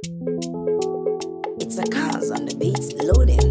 It's a cause on the beats loading.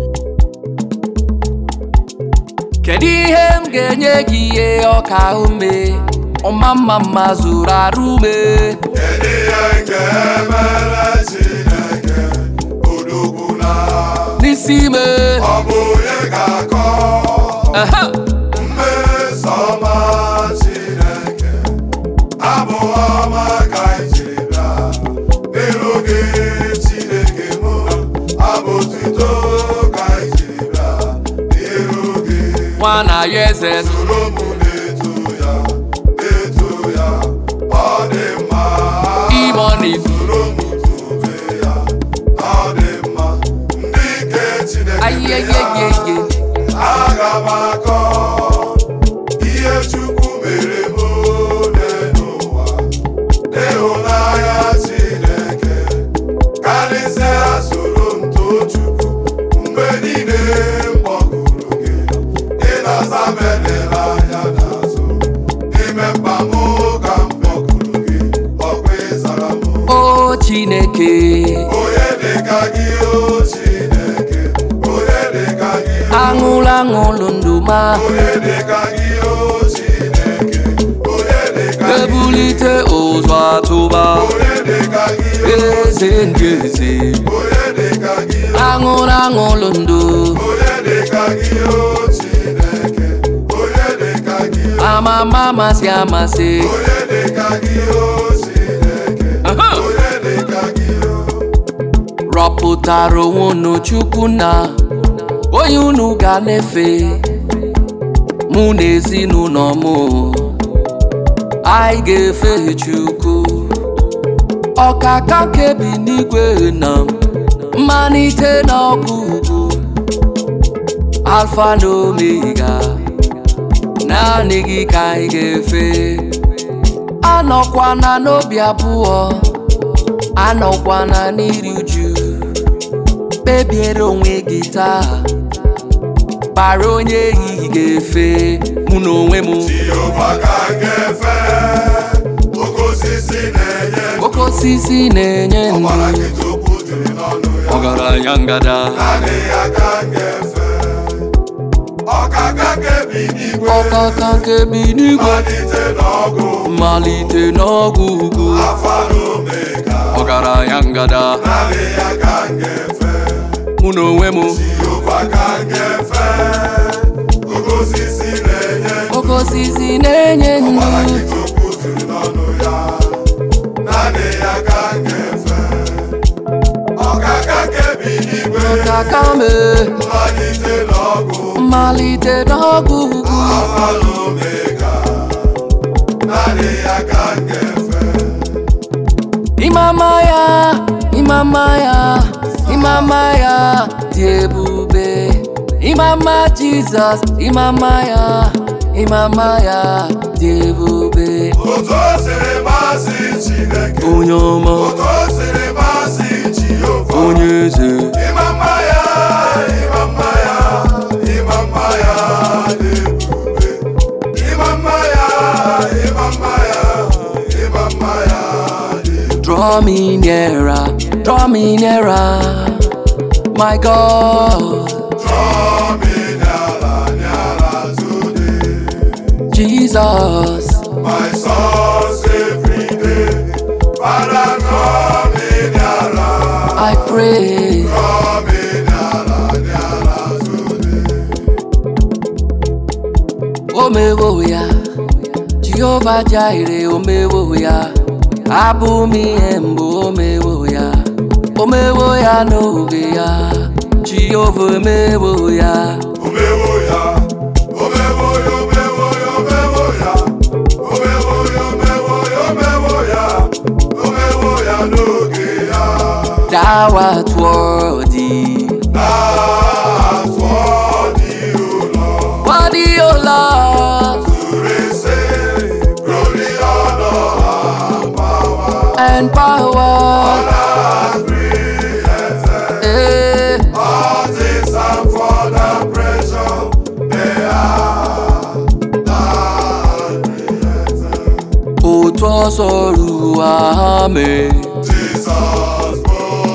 kedu ihe m ga-enye gị ihe ọka ume ọma mma mma zuru arụ ume Kedu ihe nke mere Chineke odogwu na n'isi ime ọ bụ onye ga-akọ Ehe. mmeso ọma Chineke abụ ọma ka anyị jiri bịa n'iru gị Chineke mụ abụ otuto ka anyị jiri bịa n'iru gị nwa na ya eze soro m na-eto ya na-eto ya ọ dị mma imoni soro m tobe ya ọ dị mma ndị nke Chineke ya ayeyeyeye aga m akọ ihe Chukwu mere m ole n'ụwa n'ịhụnanya Chineke karịsịa soro m too Chukwu mgbe niile m kpọkuru gị ịnasa m edela anya n'azụ n'ime mkpa m ka m kpọkuru gị ọkwa ịzara m o chineke onye dịka gị o Chineke onye dịka gị o aṅụlụ aṅụlụ ndụ ma onye dịka gị o Chineke onye dịka gị ebulite ụzọ atụba onye dịka gị o eze ndị eze onye dịka gị o aṅụlụ aṅụlụ ndụ onye dịka gị o Chineke onye dịka gị o amama amasị amasị onye dịka gị o Chineke Aha. onye dịka gị o rọpụtara onwe unu chukwu na onye unu ga na-efe mụ na ezinụlọ m anyị ga-efe chukwu ọkaka kebi n'igwe na mmalite na ọgwụgwụ alfa na omega naanị gị ka anyị ga-efe anọkwana n'obi abụọ anọkwana n'iri uju kpebiere onwe gị taa kpara onye ehihie ga-efe mụ na onwe m Jehova ka m ga-efe oke osisi na-enye oke osisi na-enye ndụ ọbara nkịta okwu juru n'ọnụ ya ọgaranya ngada naanị ya ka m ga-efe ọkaka kebi n'igwe ọkaka kebi n'igwe malite n'ọgụ mmalite n'ọgwụ ugwu afa na omega ọgaranya ngada naanị ya ka m ga-efe mụ na onwe m Jehova ka m ga-efe oke osisi na-enye oke osisi na-enye ọbara ndụ nkịta okwu juru n'ọnụ ya naanị ya ka m ga-efe ọkaka kebi n'igwe ọkaka me mmalite n'ọgụ mmalite n'ọgwụ ugwu Alfa na Omega, naanị ya ka m ga-efe. Imama ya, imama ya, imama ya dị ebube. Imama Jizọs, imama ya, imama ya dị ebube. Otu o siri masị Chineke, Onye ọma, otu o siri masị Jehova. onye eze, Ịma mma ya, ịma mma ya, ịma mma ya dị ebube. Ịma mma ya, ịma mma ya, ịma mma ya dị ebube. draw me nearer, draw me nearer, my God, Draw me nearer, nearer today. Jesus. My source every day. Father, draw me nearer, I pray, draw me nearer, nearer today. omewo ya, Jehova Jireh, omewo ya, abụ m ihe mbụ omewo ya, omewo ya n'oge ya, Jehova omewo ya, Omewo ya, omewo ya, omewo ya, omewo ya. Omewo ya, omewo ya, omewo ya. Omewo ya n'oge ya. thou art worthy, That's what you Lord. worthy, O Lord, To receive glory, honor, and power. and power, And creation. eh, All things are for the pressure they are not created. otu ọsọ ruo ha mee. Jesus, oh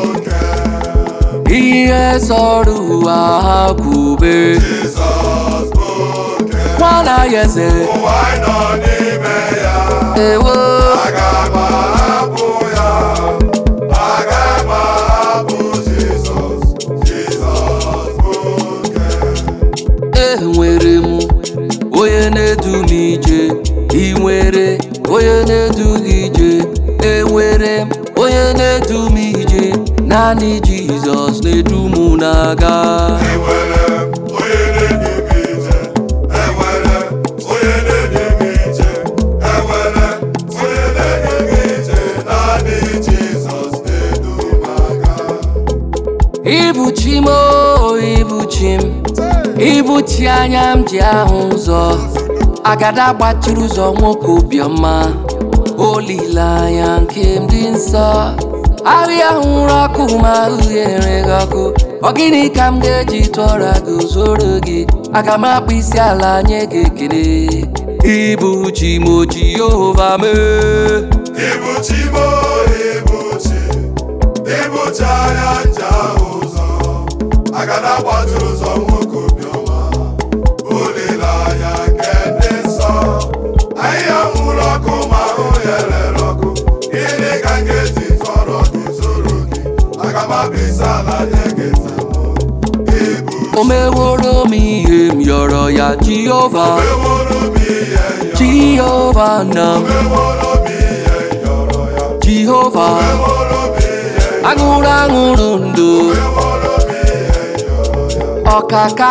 ihe sọrọ ụwa ha kwube Jizọs bụ oke nwana ya eze ụwa anyị nọ n'ime ya ewo aga m ahapụ ya aga m ahapụ Jizọs Jizọs bụ oke enwere m onye na-edu m ije ị nwere onye na-edu gị ije enwere m onye na-edu m ije naanị jizọs na-edu m na-aga enwere m onye na-edu m ije enwere m onye na-edu m ije enwere m onye na-edu m ije naanị Jizọs na-edu m aga Ibu chi m o, ibu chi m Ibu chi anya m ji ahụ ụzọ Agada gbachiri ụzọ nwoke obiọma Olileanya nke m dị nsọ Ahịa hụrụ ọkụ ma uhie gị ọkụ Ọ gịnị ka m ga-eji tụọra gị zoro gị Aga m akpụ isi ala nye gị ekele Ibu chi m o Jehova mee Ibuchi mo ibuchi ibuchi anya nja ụzọ agada gbajuru ụzọ nwoke obiọma olileanya nke ndị nsọ ahịhịa nwụrụ ọkụ ma ahụ ya rere ọkụ gịnị ka m ga-eji tọrọ gị zoro gị aga m abịa ala nye gị nzemụ ibu O meworo m ihe m yọrọ ya Jehova meworo m ihe yọ Jehova na m meworo m ihe yọrọ ya Jehova meworo m ihe aṅụrụ aṅụrụ ndụ meworo m ihe yọrọ ya ọkaka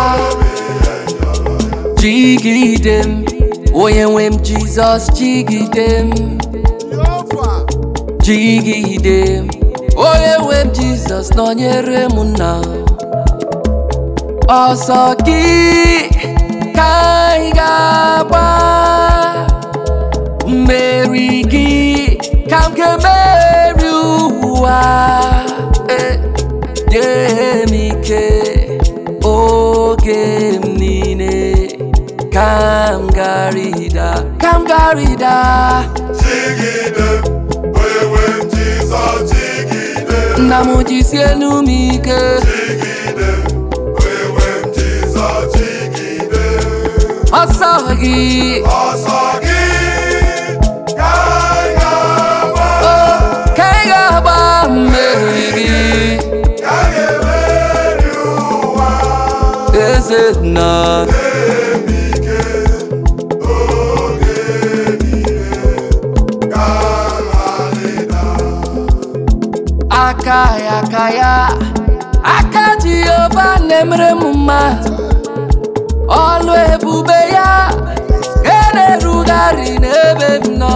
jigide m onye nwe m Jizọs jigide m jigide m onye nwe m Jizọs nọnyere m nna ọsọ gị ka anyị ga-agba mmeri gị ka m ga-emeri ụwa Eh, nye m ike oge m niile ka m garịda ka m garịda Jigide m, onye nwe m Jizọs jigide m, nna m jisie enu m ike jigide m, onye nwe m Jizọs jigide m. ọsọ gị Ọsọ gị ka anyị ga-agba, oh, ka ị ga-agba mmeri gị ka anyị ga-emeri ụwa. eze nna Eme ike oge niile ka nrarịda. aka ya aka ya aka jehova na-emere m mma ọlụ ebube ya ga na-erugharị n'ebe m nọ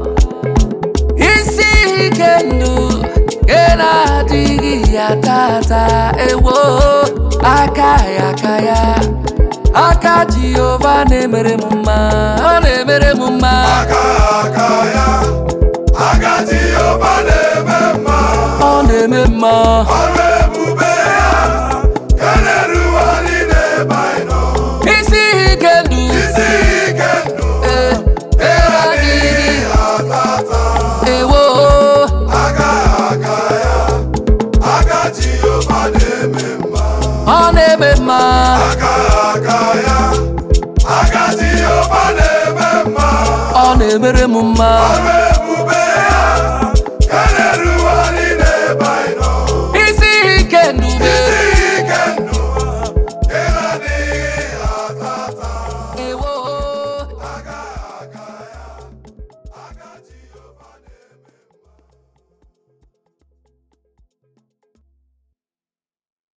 isi ike ndụ ga na-adịghị ya tata ewo aka ya aka ya aka jehova na-emere m mma ọ na-emere m mma Aka aka ya, aka Jehova na-eme mma. ọ na-eme mma Ọrụ ebube ya ga na-erugharị n'ebe anyị nọ. isi ike ndụ Isi ike ndụ eh, adịghị atata. ewo Aka aka ya, aka Jehova na-eme mma. ọ na-eme mma Aka aka ya, aka Jehova na-eme mma. ọ na-emere m mma Ọrụ